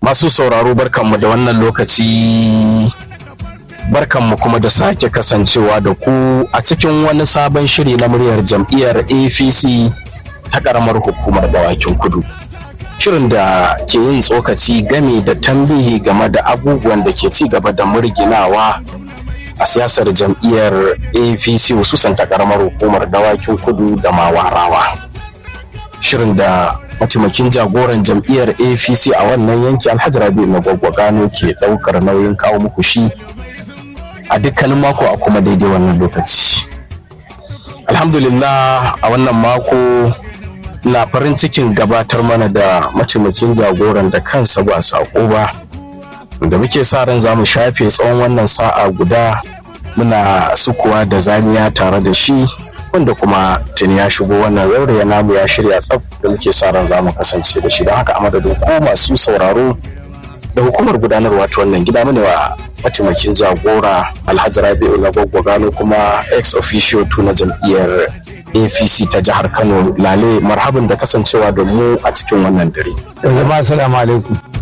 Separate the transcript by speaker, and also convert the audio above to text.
Speaker 1: Masu sauraro barkanmu da wannan lokaci barkanmu kuma da sake kasancewa da ku a cikin wani sabon shiri na muryar jam'iyyar APC ta ƙaramar hukumar dawakin kudu. Shirin da ke yin tsokaci game da tambihi game da abubuwan da ke ci gaba da murginawa a siyasar jam'iyyar APC hususan ta ƙaramar hukumar dawakin kudu da mawarawa. Shirin da mataimakin jagoran jam'iyyar apc a wannan yanki alhaji rabi na gwaggwagano ke daukar nauyin kawo muku shi a dukkanin mako a kuma daidai wannan lokaci alhamdulillah a wannan mako na farin cikin gabatar mana da mataimakin jagoran da kansa ba sako ba da muke sa ran za mu shafe tsawon wannan sa'a guda muna sukuwa da zaniya tare da shi wanda kuma tuni ya shigo wannan zaure ya namu ya shirya tsaf da muke sa ran za mu kasance da shi don haka a madadin ko masu sauraro da hukumar gudanarwa ta wannan gida mu wa mataimakin jagora alhaji rabi'u na gano kuma ex officio tu na jam'iyyar apc ta jihar kano lale marhaban da kasancewa da mu a cikin wannan dare
Speaker 2: jama'a assalamu alaikum